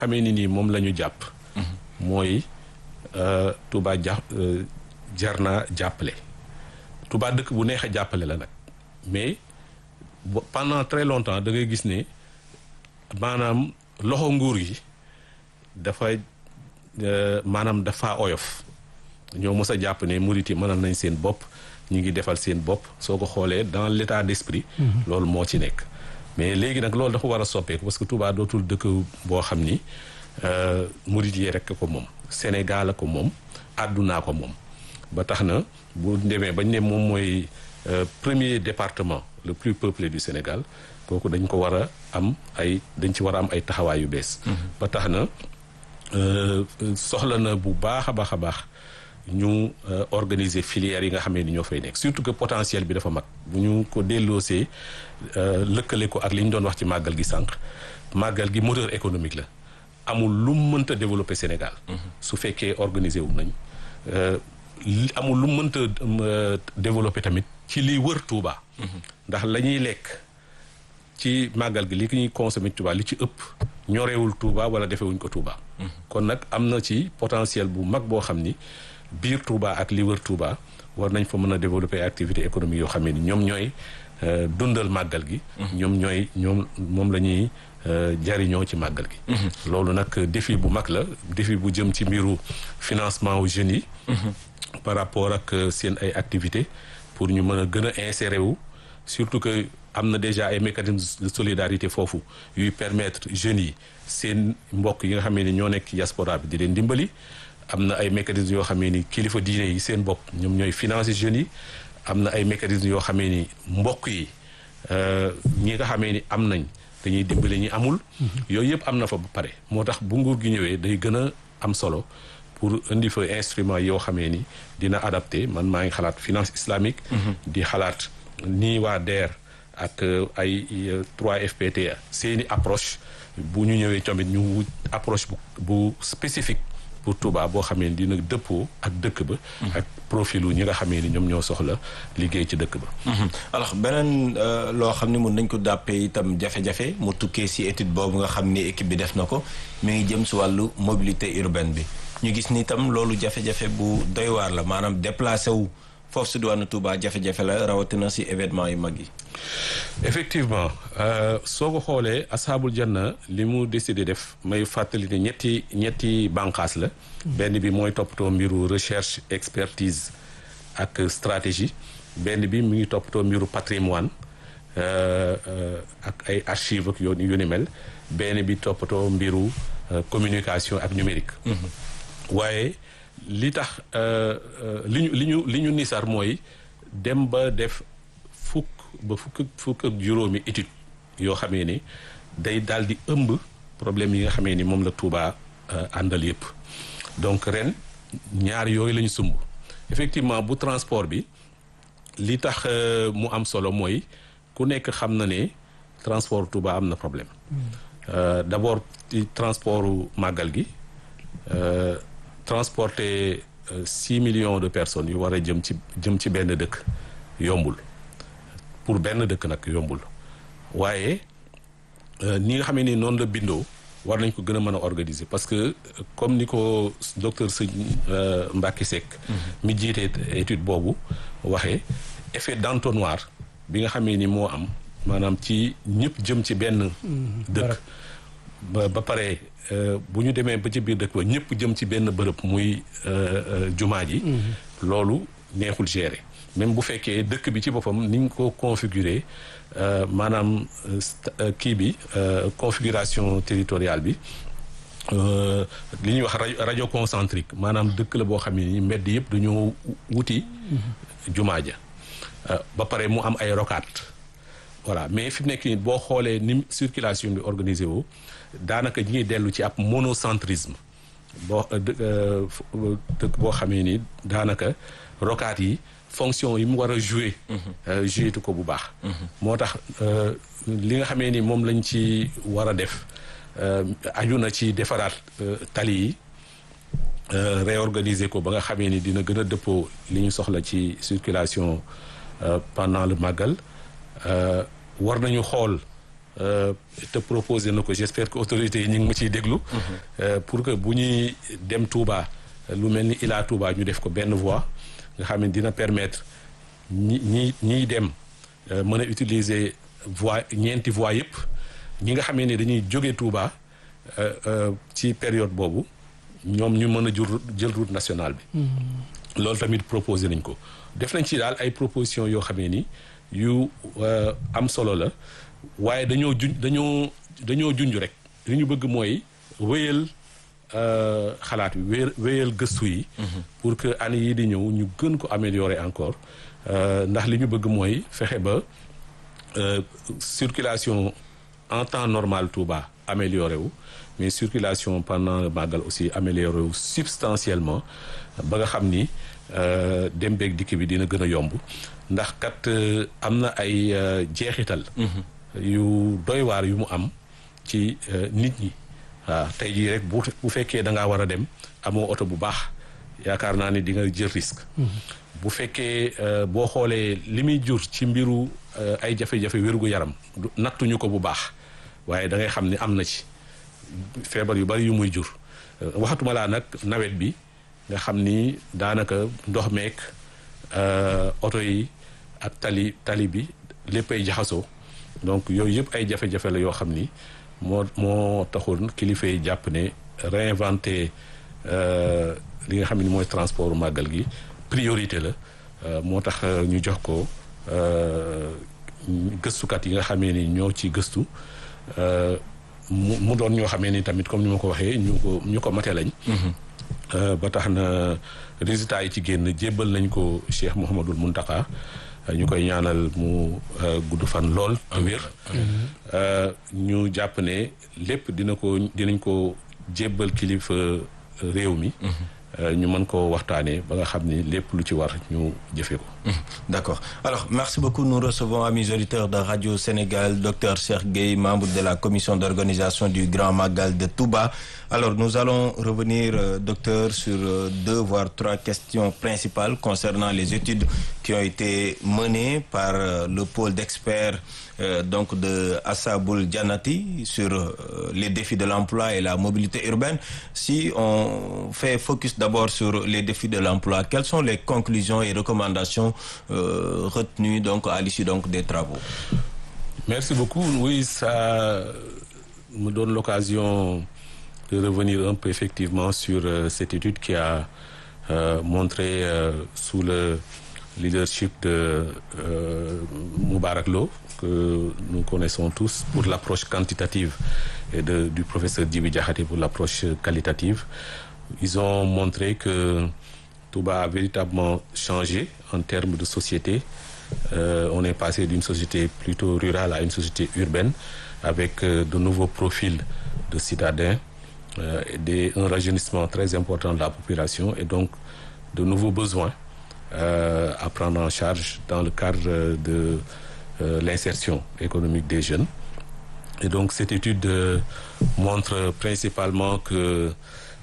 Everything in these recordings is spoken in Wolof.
xamee ni nii moom la ñu jàpp mooy Touba ja jar naa jàppale Touba dëkk bu neex a jàppale la nag mais pendant très longtemps da ngay gis ne maanaam loxo nguur gi dafa maanaam dafa oyof ñoo mës a jàpp ne murit yi mënal nañ seen bopp ñu ngi defal seen bopp soo ko xoolee dans l'état d'esprit loolu moo ci nekk mais léegi nag loolu dafa war a soppeeku parce que Touba dootul dëkk boo xam ni murit yi rekk ko moom Sénégal a ko moom àddunaa ko moom ba tax na bu demee bañ ne moom mooy premier département le plus peuplé du Sénégal kooku dañ ko war a am ay dañ ci war a am ay taxawaay yu bees ba tax na soxla na bu baax a baax a baax ñu organiser filières yi nga xamee ni ñoo fay nekk surtout que potentiel bi dafa mag bu ñu ko delloosee lëkkale ko ak li ñu doon wax ci màggal gi sànq màggal gi moteur économique la amul lu mënta développer Sénégal su fekkee organiser wu nañ amul lu mënta développer tamit ci liy wër Touba ndax la ñuy lekk ci màggal gi li ki ñuy consommer Touba li ci ëpp ñorewul Touba wala defewuñ ko Touba kon nag am na ci potentiel bu mag boo xam ni biir Touba ak li wër Touba war nañ fa mën a développer activité économique yoo xam ne ni ñoom ñooy dundal màggal gi ñoom ñooy ñoom moom la ñuy jariñoo ci màggal gi loolu nag défi bu mag la défi bu jëm ci mbiru financement aux jeunes yi par rapport ak seen ay activités pour ñu mën a gën a insérer wu surtout que am na déjà ay mécanismes de solidarité foofu yuy permettre jeunes yi seen mbokk yi nga xamee ni ñoo nekk ci diaspora bi di leen dimbali am na ay mécanismes yoo xamee ni kilifa diine yi seen bopp ñoom ñooy financer jeunes yi am na ay mécanismes yoo xamee ni mbokk yi ñi nga xamee ni am nañ dañuy dimbali ñi amul yooyu yëpp am na fa ba pare moo tax bu nguur gi ñëwee day gën a am solo pour indi fa instrument yoo xamee ni dina adapté man maa ngi xalaat finance islamique di xalaat nii waa DER ak ay 3FPT seeni approche bu ñu ñëwee tamit ñu wut approche bu bu spécifique pour Touba boo xamee ni dina dëppoo ak dëkk ba ak profilu ñi nga xamee ni ñoom ñoo soxla liggéey ci dëkk ba alors beneen loo xam ne mun nañ ko dàppee itam jafe-jafe mu tukkee si étude boobu nga xam ni équipe bi def na ko mi ngi jëm si wàllu mobilité urbaine bi ñu gis ni itam loolu jafe-jafe bu doy waar la maanaam déplacé wu foofu si diwaanu Touba jafe-jafe la rawatina si événement yu mag yi effectivement soo ko xoolee asaabul janna li mu décidé def may fàttali ne ñetti ñetti bànqaas la benn bi mooy toppatoo mbiru recherche expertise ak stratégie benn bi mu ngi toppatoo mbiru patrimoine ak ay archive ak yoon yu ni mel benn bi toppatoo mbiru communication ak numérique waaye li tax li ñu li ñu li ñu nisar mooy dem ba def fukk ba fukk fukk ak juróomi étude yoo xamee ni day daal di ëmb problème yi nga xamee ni moom la Touba àndal yëpp donc ren ñaar yooyu la ñu sumb effectivement bu transport bi li tax mu am solo mooy ku nekk xam na ne transport Touba am na problème d'abord ci transportu màggal gi transporter six millions de personnes yu war a jëm ci jëm ci benn dëkk yombul pour benn dëkk nag yombul waaye ni nga xamee ni noonu la bindoo war nañ ko gën a mën a organiser parce que comme ni ko docteur Sëñ Mbacke Seck mi jiite étude boobu waxee effet d'entonnoir bi nga xamee ni moo am maanaam ci ñëpp jëm ci benn dëkk ba ba pare bu ñu demee ba ci biir dëkk ba ñëpp jëm ci benn bërëb muy jumaa ji loolu neexul gérer même bu fekkee dëkk bi ci boppam ni ñu ko configurer maanaam kii bi configuration territoriale bi li ñuy wax rajo concentrique maanaam dëkk la boo xam ne ni mbedd yëpp dañoo wuti jumaa ja ba pare mu am ay rocade voilà mais fi mu nekk nii boo xoolee ni circulation bi organisé woo daanaka ñi ngi dellu ci ab monocentrisme boo dëkk boo xamee ni daanaka rocade yi fonction yi mu war a jouer jouer tu ko bu baax moo tax li nga xamee ni moom lañ ci war a def aju na ci defaraat tali yi réorganiser ko ba nga xamee ni dina gën a dëppoo li ñu soxla ci circulation pendant le màggal war nañu xool te proposé na ko j'espère que autorités yi ñu ngi ma ciy déglu. pour que bu ñuy dem Touba lu mel ni Ila Touba ñu def ko benn voie nga xam ne dina permettre ñi ñi ñiy dem mën a utiliser voie ñeenti voie yëpp ñi nga xamee ne dañuy jóge Touba ci période boobu ñoom ñu mën a jur jël route nationale bi. loolu tamit proposé nañ ko def nañ ci daal ay propositions yoo xamee ni yu am solo la waaye dañoo juñ dañoo dañoo junj rek li ñu bëgg mooy wéyal xalaat bi wéyal wéyal gëstu yi. pour que année yii di ñëw ñu gën ko améliorer encore ndax li ñu bëgg mooy fexe ba circulation en temps normal Touba amélioré wu mais circulation pendant le màggal aussi amélioré wu substantiellement ba nga xam ni dem beeg dikk bi dina gën a yomb ndax kat am na ay jeexital. yu doy waar yu mu am ci nit ñi. waaw tey jii rek bu bu fekkee da ngaa war a dem amoo oto bu baax yaakaar naa ni di nga jël risque. bu fekkee boo xoolee li muy jur ci mbiru ay jafe-jafe wérgu yaram nattuñu ko bu baax waaye da ngay xam ni am na ci feebar yu bari yu muy jur. waxatuma laa nag nawet bi nga xam ni daanaka ndox meek oto yi ak tali tali bi léppay jaxasoo donc yooyu yëpp ay jafe-jafe la yoo xam ni. moo moo taxoon kilifa yi jàpp ne réinventer li nga xam ne mooy transport màggal gi priorité la moo tax ñu jox ko gëstukat yi nga xamee ni ñoo ci gëstu mu mu doon ñoo xamee ni tamit comme ni ma ko waxee ñu ko ñu ko mate lañ. ba tax na résultats yi ci génn jébbal nañ ko Cheikh Mouhamadul Muntaka ñu koy ñaanal mu gudd fan lool te wér ñu jàpp ne lépp dina ko dinañ ko jébbal kilifa réew mi ñu mën ko waxtaanee ba nga xam ni lépp lu ci war ñu jëfe ko d'accord alors merci beaucoup nous recevons amis auditeurs de Radio Sénégal docteur Cheikh Gueye membre de la commission d'organisation du Grand Magal de Touba alors nous allons revenir euh, docteur sur euh, deux voire trois questions principales concernant les études qui ont été menées par euh, le pôle d'experts donc de Assaboul Dianati sur les défis de l'emploi et la mobilité urbaine si on fait focus d'abord sur les défis de l'emploi quelles sont les conclusions et recommandations euh, retenu donc à l'issue donc des travaux. Merci beaucoup. Oui, ça me donne l'occasion de revenir un peu effectivement sur euh, cette étude qui a euh, montré sous le leadership de Moubarak Lo que nous connaissons tous pour l'approche quantitative et de, du professeur Djibi Diakhaté pour l'approche qualitative. Ils ont montré que Touba a véritablement changé en termes de société. Euh, on est passé d'une société plutôt rurale à une société urbaine avec euh, de nouveaux profils de citadins, euh, et des, un rajeunissement très important de la population et donc de nouveaux besoins à prendre en charge dans le cadre de l'insertion économique des jeunes. Et donc cette étude montre principalement que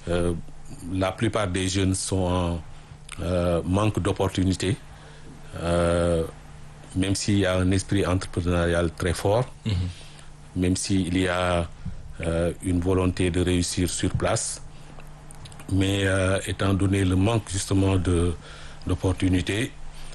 la plupart des jeunes sont en euh, manque d'opportunités, euh, même s'il y a un esprit entrepreneurial très fort, mm -hmm. même s'il y a euh, une volonté de réussir sur place, mais étant donné le manque justement de d'opportunités,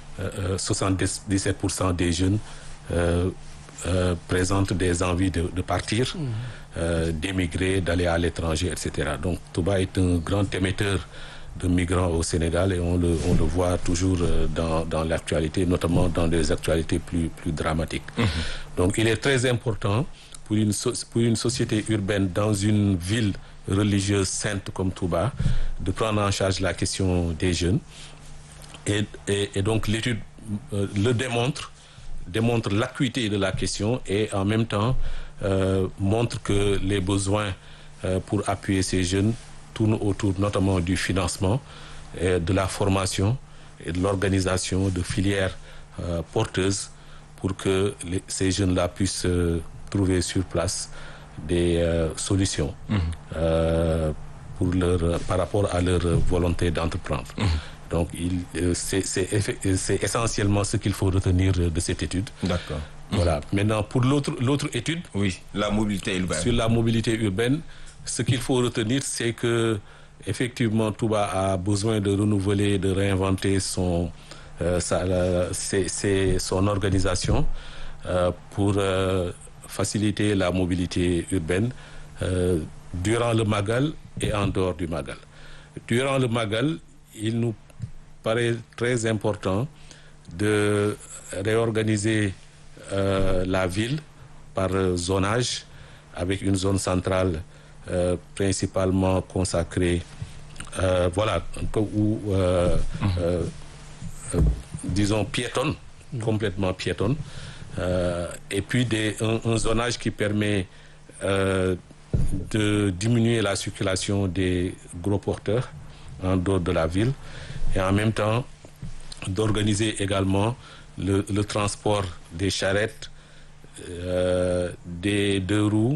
77% des jeunes présentent des envies de, de partir, mm -hmm. d'émigrer, d'aller à l'étranger, etc. Donc Touba est un grand émetteur de migrants au Sénégal et on le, on le voit toujours dans, dans l'actualité, notamment dans des actualités plus, plus dramatiques. Mm -hmm. Donc il est très important pour une, so pour une société urbaine dans une ville religieuse sainte comme Touba de prendre en charge la question des jeunes. Et, et, et donc l'étude euh, le démontre, démontre l'acuité de la question et en même temps euh, montre que les besoins euh, pour appuyer ces jeunes tourne autour notamment du financement, et de la formation et de l'organisation de filières euh, porteuses pour que les, ces jeunes-là puissent euh, trouver sur place des euh, solutions mm -hmm. pour leur, par rapport à leur volonté d'entreprendre. Mm -hmm. Donc c'est essentiellement ce qu'il faut retenir de cette étude. D'accord. Voilà. Maintenant, pour l'autre l'autre étude, oui la mobilité urbaine. sur la mobilité urbaine, ce qu'il faut retenir, c'est que effectivement, Touba a besoin de renouveler, de réinventer son, euh, sa, la- ses- ses- son organisation euh, pour euh, faciliter la mobilité urbaine euh, durant le Magal et en dehors du Magal. Durant le Magal, il nous paraît très important de réorganiser euh, la ville par euh, zonage avec une zone centrale euh, principalement consacrée, euh, voilà, un peu où, euh, euh, euh, disons, piétonne, complètement piétonne, euh, et puis des, un, un zonage qui permet euh, de diminuer la circulation des gros porteurs en dehors de la ville et en même temps d'organiser également le, le transport des charrettes, euh, des deux roues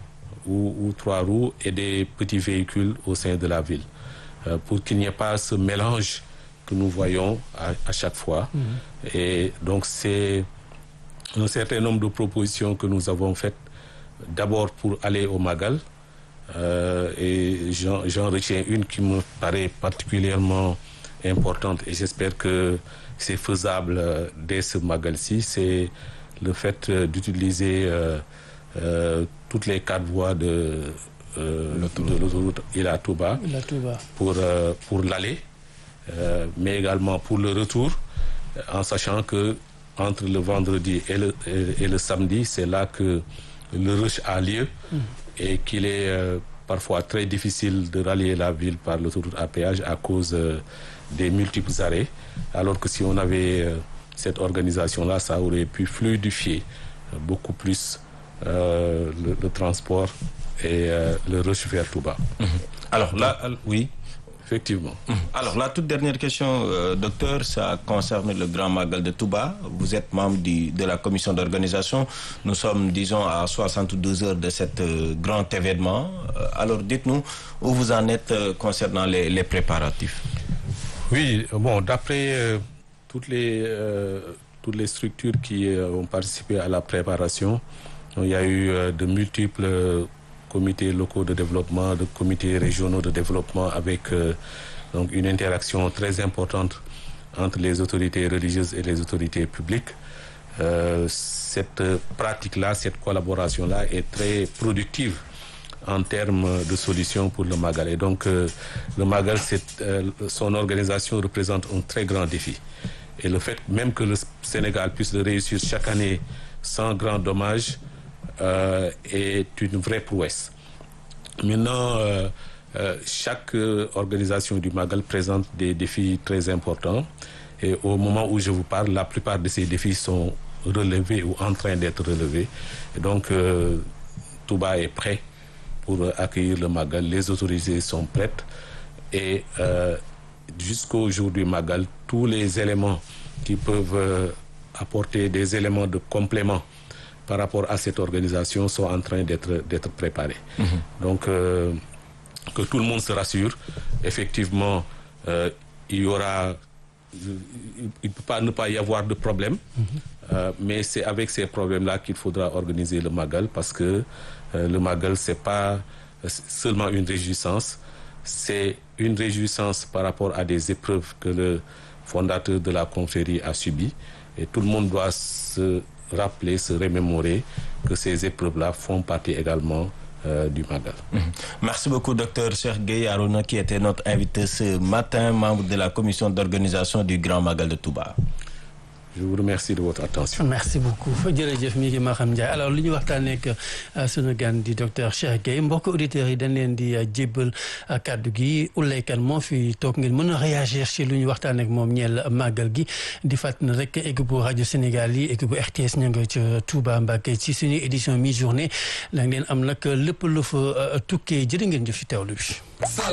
ou, ou trois roues et des petits véhicules au sein de la ville euh, pour qu'il n'y ait pas ce mélange que nous voyons à, à chaque fois. Et donc c'est un certain nombre de propositions que nous avons faites d'abord pour aller au Magal. Euh, et j'en j'en retiens une qui me paraît particulièrement importante et j'espère que c'est faisable euh, dès ce Magal-ci. C'est le fait euh, d'utiliser euh, euh, toutes les quatre voies de, euh, de l'autoroute Ila Touba La Touba. pour, euh, pour l'aller, euh, mais également pour le retour, euh, en sachant que entre le vendredi et le, et, et le samedi, c'est là que le rush a lieu et qu'il est euh, parfois très difficile de rallier la ville par l'autoroute à péage à cause euh, des multiples arrêts, alors que si on avait euh, cette organisation-là, ça aurait pu fluidifier euh, beaucoup plus euh, le, le transport et euh, le rush vers Touba. alors là oui. Effectivement. Alors, la toute dernière question, euh, docteur, ça concerne le Grand Magal de Touba. Vous êtes membre du- de la commission d'organisation. Nous sommes, disons, à 72 heures de cet euh, grand événement. Euh, alors, dites-nous où vous en êtes euh, concernant les, les préparatifs. Oui, bon, d'après euh, toutes, les, euh, toutes les structures qui euh, ont participé à la préparation, il y a eu euh, de multiples euh, comités locaux de développement, de comités régionaux de développement avec euh, donc une interaction très importante entre les autorités religieuses et les autorités publiques. Euh, cette pratique-là, cette collaboration-là est très productive en termes de solutions pour le Magal. Et donc, euh, le Magal, c'est, euh, son organisation représente un très grand défi. Et le fait même que le Sénégal puisse le réussir chaque année sans grand dommage euh, est une vraie prouesse. Maintenant, euh, euh, chaque euh, organisation du Magal présente des défis très importants. Et au moment où je vous parle, la plupart de ces défis sont relevés ou en train d'être relevés. Et donc, euh, Touba est prêt pour euh, accueillir le Magal. Les autorités sont prêtes. Et euh, jusqu'au jour du Magal, tous les éléments qui peuvent euh, apporter des éléments de complément par rapport à cette organisation sont en train d'être d'être préparés. Donc, euh, que tout le monde se rassure. Effectivement, euh, il y aura, il ne peut pas ne pas y avoir de problème, Euh, mais c'est avec ces problèmes-là qu'il faudra organiser le Magal parce que euh, le Magal c'est pas seulement une réjouissance, c'est une réjouissance par rapport à des épreuves que le fondateur de la confrérie a subies et tout le monde doit se rappeler, se remémorer que ces épreuves-là font partie également euh, du Magal. Merci beaucoup, docteur Cheikh Gueye Arona, qui était notre invité ce matin, membre de la commission d'organisation du Grand Magal de Touba. Je vous remercie de votre attention. merci beaucoup jërëjëf mi ngi Maham Ndiaye alors li ñu waxtaanee ak sunu gan di docteur Cheikh Gueye mbokk auditeurs yi dañ leen di jébbal kàddu gi Ouleye Kane moo fi toog ngeen mën a réagir ci lu ñu waxtaanee ak moom ñeel màggal gi di fàttali ne rek équipe bu rajo Sénégal yi équipe bu RTS ña nga ca Touba Mbacké ci suñu édition mi journée la ngeen am nag lépp lu fa tukkee jërë ngeen jëf ci teewlu bi.